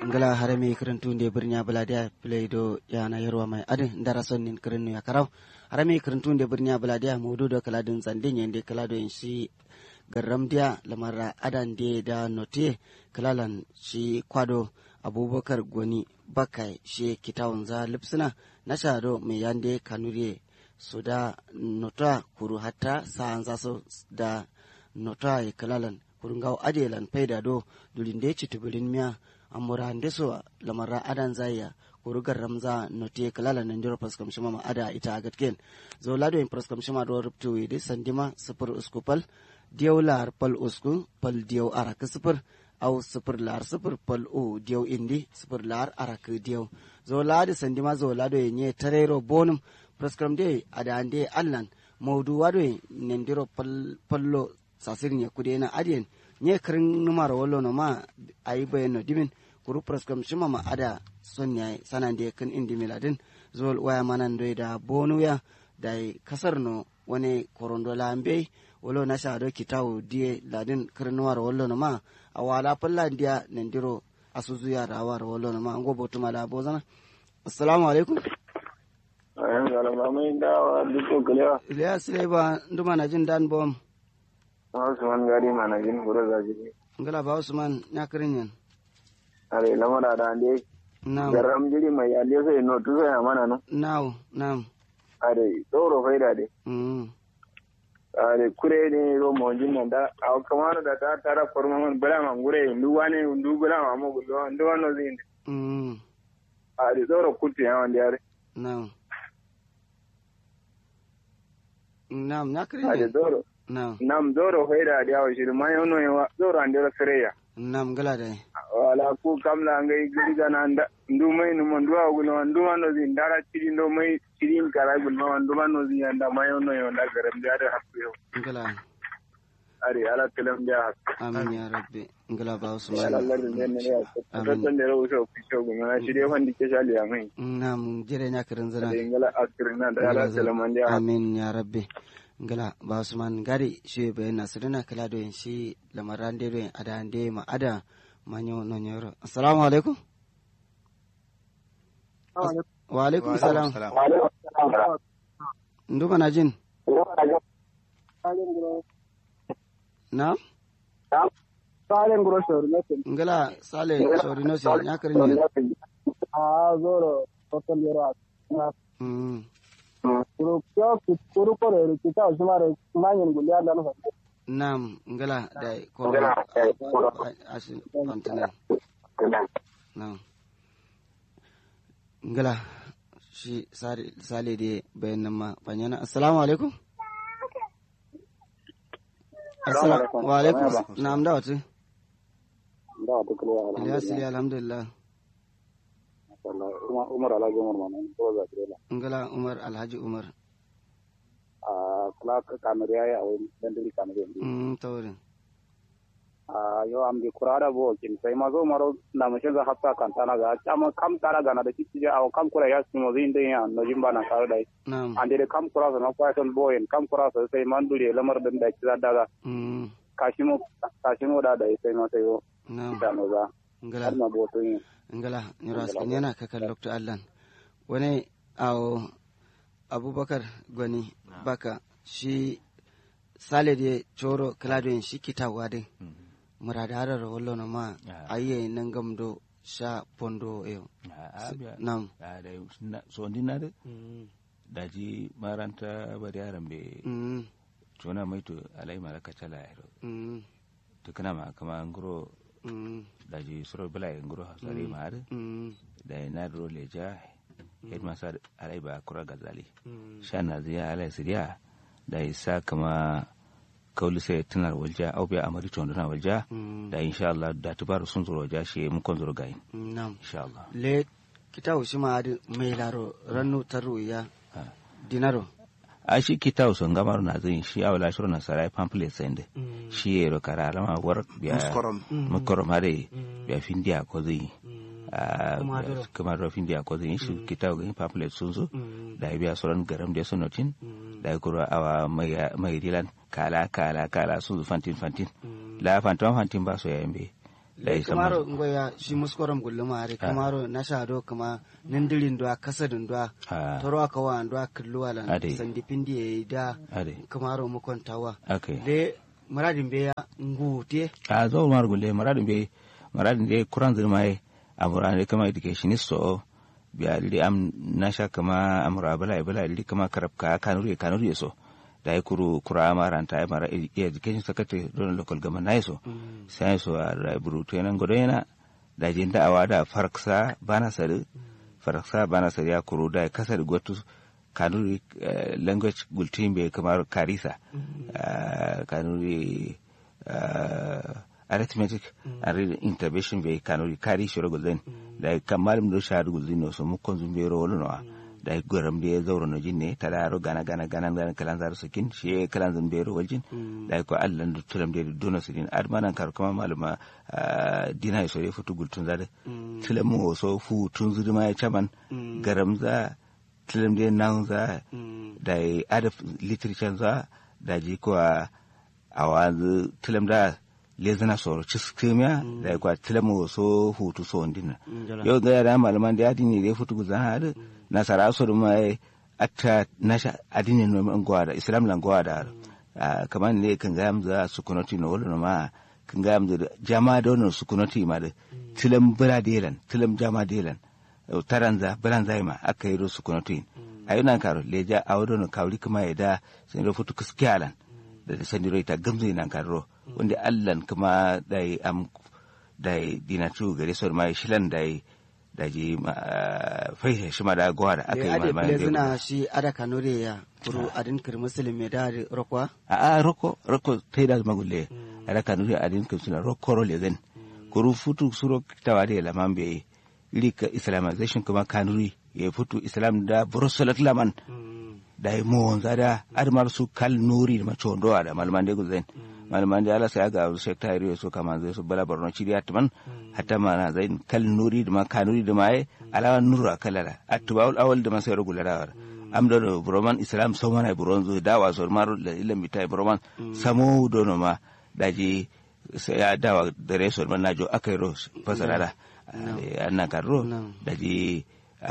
ngala harame kirintu nde birnya baladia playdo yana yarwa mai adin ndara sonnin kirinu ya karau harame kirintu nde birnya baladia mudu do kala din zandin yende kala do shi garam dia lamara adan de da note kalalan shi kwado abubakar goni bakai shi kitawun za lipsina na shado mai yande kanure su da nota kuru hatta sa'an za su da nota ya kalalan kurungaw adelan payda do dulinde citubirin miya amura ndeso lamara adan zaya kurugar ramza note kalala nan diro paskam shima ma ada ita agatken zo lado in paskam shima do ruptu ide sandima sifir usku pal diyaw lar pal usku pal diyaw arak sifir aw sifir lar sifir pal o diyaw indi sifir lar arak diyaw zo lado sandima zo lado yenye tarero bonum paskam de ada ande allan mawdu wado nendiro pal pallo sasirin ya kude na adiyan nye kirin numar wallo no ma ayi bayan no dimin kuru praskam shima ma ada son ya sanan da kan indi miladin zol waya manan do da bonu ya da kasar no wani korondo lambe wolo na sha do kitawu die ladin kirin numar wallo no ma awala palla dia nendiro asuzu ya da war wallo no ma ngo botu mala bozana assalamu alaikum ayan galama mai dawa duk kalewa Ilyas Leba nduma na jin dan bom Usman gari mana jin gura za ji ngala ba Usman nya kirin yan are lamara da ande na'am garam jiri mai ande sai no tu sai mana no na'am na'am are tsoro faida de mm are kure ne ro mo jin nan da aw kamar da ta tara forma man bala man gure ndu wane ndu bala ma mo gulo ndu wano zin mm are tsoro kutti ya wande are na'am na'am nya kirin are yan tsoro na'am nam tsoro faida da yawo shi ma yono yawa tsoro ande ra freya na'am ngala da wala ku kamla ngai giriga na nda ndu mai no mo ndu agulo ndu wano zin dara tiri ndo mai tiri kara gulo ndu wano zin anda mayo no yo nda garam da da hakku yo ngala ari ala kelam da hakku amin ya rabbi ngala ba ala Usman Allah ne ne ya Amin. tattan da rawo so fisho gumo na shirye fandi ke shali ya mai na'am jere nya kirin zana da ingala akirin na da ala kelam an da amin ya rabbi ngala ba Usman gari shi be nasrina kala do yin shi lamaran de do yin ada ande ma ada manyo no nyoro assalamu alaikum wa alaikum salam nduma na jin na'am Salen grocery ne ke ngala sale sorry no se nya kirin yan a zoro total yero na mm kuru kyo kuru ko re kita usmare manyen gulia dan ho Naam, ngala da koro asin kontinent. Naam. Ngala shi sare sale de bayan nan ma banyana. Assalamu alaikum. Assalamu wa alaikum. Naam da wata. da to klo Ilyas Ali alhamdulillah. ala umar ala gomar man ko za kire Ngala Umar Alhaji Umar. a kala ka kamera ya o dan dili kamera ndi Mm tawrin. a yo am di kurara bo kin sai ma zo maro na mu shinga hatta kan tana ga chama kam tara ga na da cici ja aw kam kura ya simo zin de ya no jimba na kar dai Naam. ande de kam kura na kwa ton boyen kam kura so sai man dure lamar dan da kiza daga Mm kashimo kashimo da da sai ma sai yo naam. da no ga Ngala har ma bo to yin ngala nyoro askin yana kakan lokto allan wani awo abubakar gwani baka shi sale de coro kladoyin shi kitawa din murada harar wallo na ma ayye nan gamdo sha pondo yo nam so ndina de daji maranta bari yaran be mm cona mai to alai mara kacala yaro mm to kana ma kama nguro mm daji suro bala nguro hasari ma har mm da na ro leja headmaster alai ba kura gazali mm shana ziya alai siriya da isa kama kauli sai tunar walja au biya amari to na walja mm da insha Allah da tubaru sun zuro ja shi mun kon zuro gayin nam insha Allah le kitawo shi ma adi mai laro rannu taru ya Ah. dinaro a shi kita son gamar na zai shi a wala shirin nasarai pamphlet sende mm shi ya ro kara alama war biya Muskorom. muskorom hare Mm. biya findiya ko zai mm a Kuma doro. kuma ro findiya ko zai shi kita ga pamphlet sun zo mm da ya biya sauran garam da sun notin mm da ya kuro awa mai mai dilan kala kala kala sun zo fantin fantin mm la fantin fantin ba so ya yambe da ya sama kamaro ngoya shi muskoram gulluma are kamaro na shado kuma nindirin dwa kasadin dwa Ah. toro aka wa dwa kulluwa lan Ade. sandi pindi yayi da ade kamaro mu kontawa okay le muradin be ya ngute a zo mar gulle maradin be maradin de kuran zirmai amura ne kama educationist so biya li am nasha kama amura bala bala li kama karabka kanuri kanuri so da ya kuru kura maranta ya mara education secretary don local government na so sai so a raiburu to nan godo yana da jin da'awa da farksa bana sare farksa bana sare ya kuru da kasar gotu kanuri eh, language gultin be kamar karisa eh, kanuri eh, arithmetic and reading intervention be kanuri kari shiro gulden da kamal do shahadu gulden no so mukon zumbe ro wolo no da goram de zawro no jinne tada ro gana gana gana gana kalan zar sakin shi kalan zumbe ro waljin da ko allan do tulam de dono sidin admanan kar kuma maluma ah, dina so re futu gultun zade tulam mo so fu tun zuduma ya chaman garam za tulam de nan za da ada literature za da ji ko a wanzu tulam da lezana soro ciskimiya da kwa tulam mo so hutu so ndina yau ga yara malaman da adini da futu guzan hadu nasara so da mai atta nasha adini no man gwada islam lan gwada Ah, kamar ne kan ga amza sukunoti no wala no ma kan ga amza jama da no sukunoti ma da tilam bira delan tilam jama delan Eh, taranza biranza ma aka yi su kunoti ayuna karo leja awdo no kawri kuma ya da sun ro futu kiskialan da da sani ta gamzo nan karo wanda allan kuma dai am dai dinatu gare so ma shilan dai da ji ma fai shi ma da gwada aka le yi ade malama ple zina shi ada kanore ya kuru adin kir muslim me da rokwa a a roko roko tai da magulle ada kanuri adin kan suna roko ro le zan kuru futu suro tawa da laman be lika islamization kuma kanuri ya futu islam da brussels laman da yi mo wanza da admar su kal nuri da macho ndo da malman de guzen malman de ala sai ga su secretary so kama zai su bala borno chiri atman hatta mana zain kal nuri da ma kanuri da mai ala nuru kalala atbaul awal da masai regular am do broman islam so mana bronzo dawa so maru la ilam bitai broman samo do no ma daji sai ya dawa da reso man najo akai ro fasara da annan karro No. daji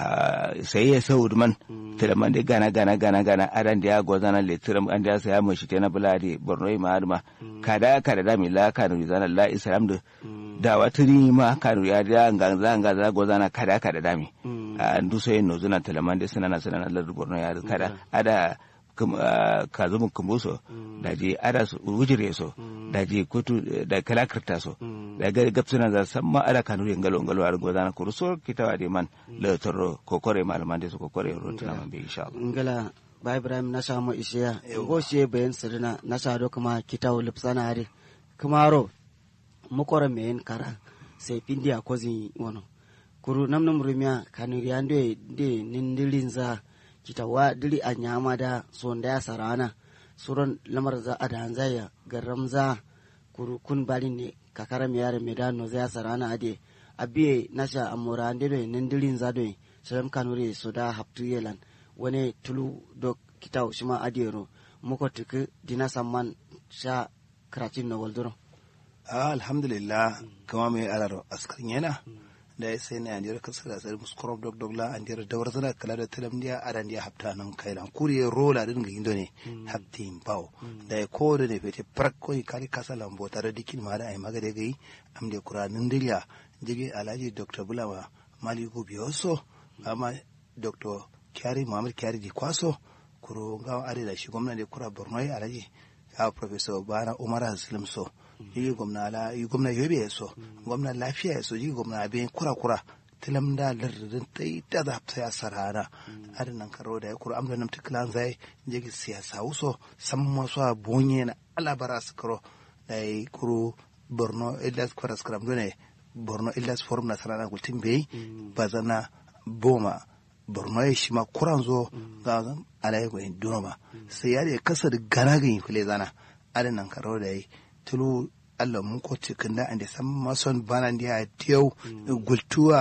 sai ya sau man tilaman de gana gana gana gana adan da ya gozana le tiram an da sai ya mashi tana bulade borno ma adma kada kada da mi la kanu zana la islam da da watiri ma kanu ya da nganga nganga gozana kada kada da mi an du sai no zuna tilaman de sunana sunana la borno ya da kada ada kum- ah, ka zumu kumbuso da je ada su wujire so da je kutu da kalakirta so da ga gapsuna za san ma ada kanu ngalo ngalo ar gozana kuru so kitawa de man le toro kokore malaman de so kokore rotuna man be insha Allah ngala ba ibrahim na samu ishiya go shi bayan sirina na sado kuma kitaw lipsana are kumaro mukora men kara sai pindi a kozin wono kuru namnam rumia kanuri ande de nindilinza kitawa dili a nyama da sonda ya sarana suron lamar za a da hanzaya garam za kuru kun balin ne kakara mi yare me da no za sarana ade abiye nasha amora ande do nindilin za do salam kanuri so da haptu yelan wani tulu do kitaw shima adero muko tuku dina samman sha karatin no waldoro Ah, alhamdulillah kama mai alaro askarin yana da ya sai na yanjiyar kasar da tsari muskorof dog dog la an jira dawar zana kala da tilam diya adan diya hafta nan kailan kuriye rola din ga indo ne haftin bawo da ya ko da ne fete prak ko kari kasa lambo tare dikin ma da ai magade gai am de kuranin diliya jige alhaji dr bulama maliku biyoso amma dr kyari muhammad kyari di kwaso kuro ga are da shi gwamnati kura borno alhaji a professor bana umar haslim so yi gwamna la yi gwamna yobe ya so gwamna lafiya ya so yi gwamna abin kura kura tilam da lardin ta yi ta da ta ya sarana adin nan karo da ya kura amda nam tiklan zai jigi siyasa wuso san masu a bonye na alabara su karo da ya kuro borno illas kwaras karam dole borno illas forum na sarana gultin bai bazana boma borno ya shi ma kuran zo ga alayi gwayin dunoma sai ya da ya kasa da gana ganyi fule zana adin nan karo da ya tulu allah mun ko cikin da ande san mason banan dia tiyau gultuwa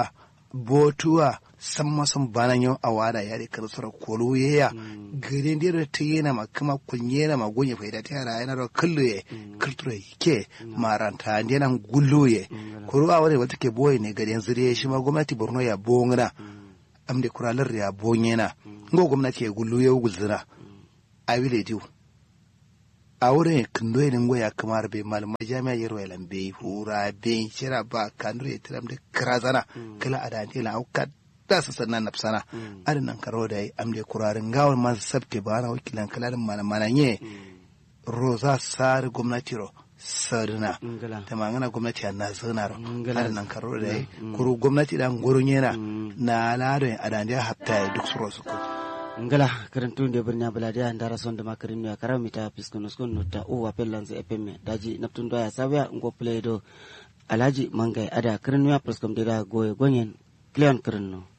botuwa san masan banan yau a wada ya rika da sura kolo ya gare da da ta yana ma kuma kunye na magonye faida ta yara yana da kallo ye kultura ke maranta da yana gullo ye kuro a wani wata ke boye ne gare yanzu dai shi ma gwamnati borno ya bongana amde kuralar ya bonyena ngo gwamnati ya gullo ya gulzina a wile diu a wurin kindo ne ngo ya kamar be malama jami'a yero ya lambe hura be shira ba kanure ya tiram da kirazana kala adante la auka da su sannan nafsana adin nan karo da yi amde kurarin gawar masu sabte ba na wakilan kalalin malama na nye roza sar gwamnati ro sarina ngala ta mangana gwamnati a nazana ro Ngala. adin nan karo da yi kuru gwamnati dan gurun yana na ladon adante ya hafta ya duk su rosu ko ngala karantunde birnya baladiya ndara sonde makarin ya karam mita piskunus kun nutta uwa pellanze epemme daji naptun doya sabya ngo play do alaji mangai ada karin ya preskom deda goye gonyen kleon karin no